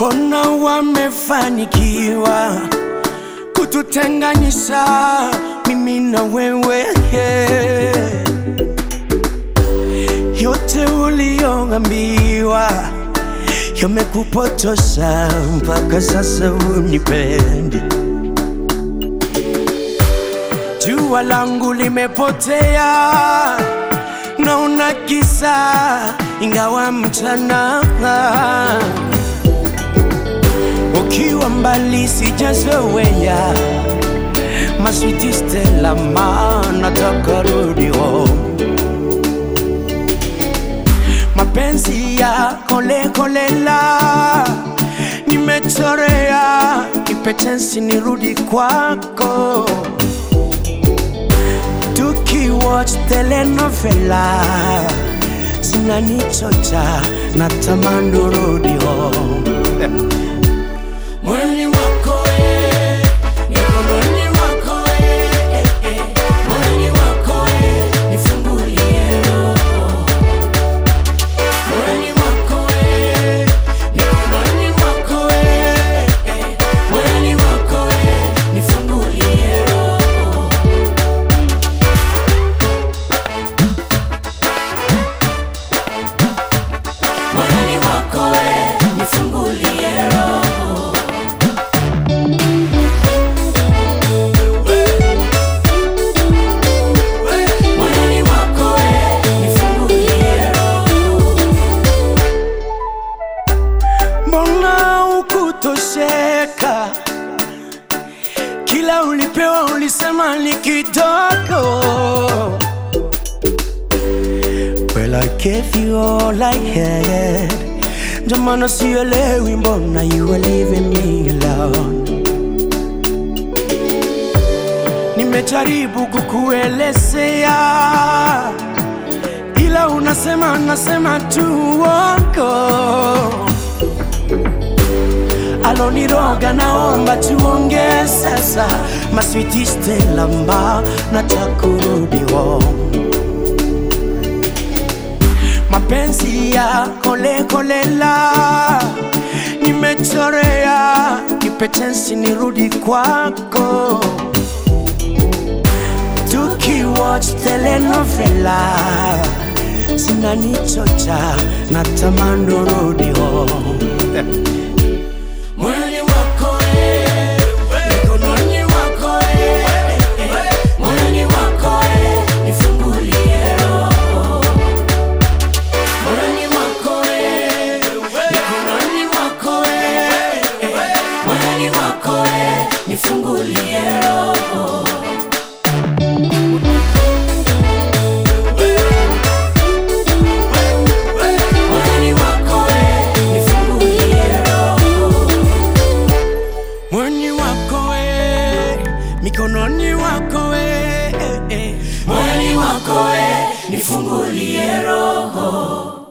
mbona wamefanikiwa kututenganisha mimi na wewe yote uliyoambiwa yamekupotosha mpaka sasa unipendi jua langu limepotea naona kisa ingawa mchana ukiwa mbali sijazoea maswiti Stella ma nataka rudi home mapenzi ya kole kolela nimechorea kipetensi nirudi kwako tukiwatch telenovela zinanichocha na tamani urudi home Mwili wako eh, mikononi mwako eh, eh, eh. Mwili wako eh, nifungulie roho. Mwili wako eh, mikononi mwako eh, eh. Mwili wako eh, nifungulie roho. Mwili wako eh, nifungulie roho. Mwili wako eh, nifungulie roho. Mbona ukutosheka? Kila ulipewa ulisema ni kidogo. Well, I gave you all I had. Ndio maana sielewi mbona you are leaving me alone. Nimejaribu kukuelezea, ila unasema nasema tu uongo. Aloniroga, naomba tuongee sasa, maswiti Stella mba nataka kurudi home. mapenzi ya kole kolela nimechorea kipetensi nirudi kwako tukiwatch telenovela zinanichocha na tamani urudi home Mwili wako eh, mikononi mwako eh, eh, mwili wako eh, nifungulie roho. Mwili wako eh, mikononi mwako eh, eh, mwili wako eh, nifungulie roho. Mwili wako eh, nifungulie roho. Mwili wako eh, mikononi wako eh, eh, eh. Mwili wako eh, nifungulie roho.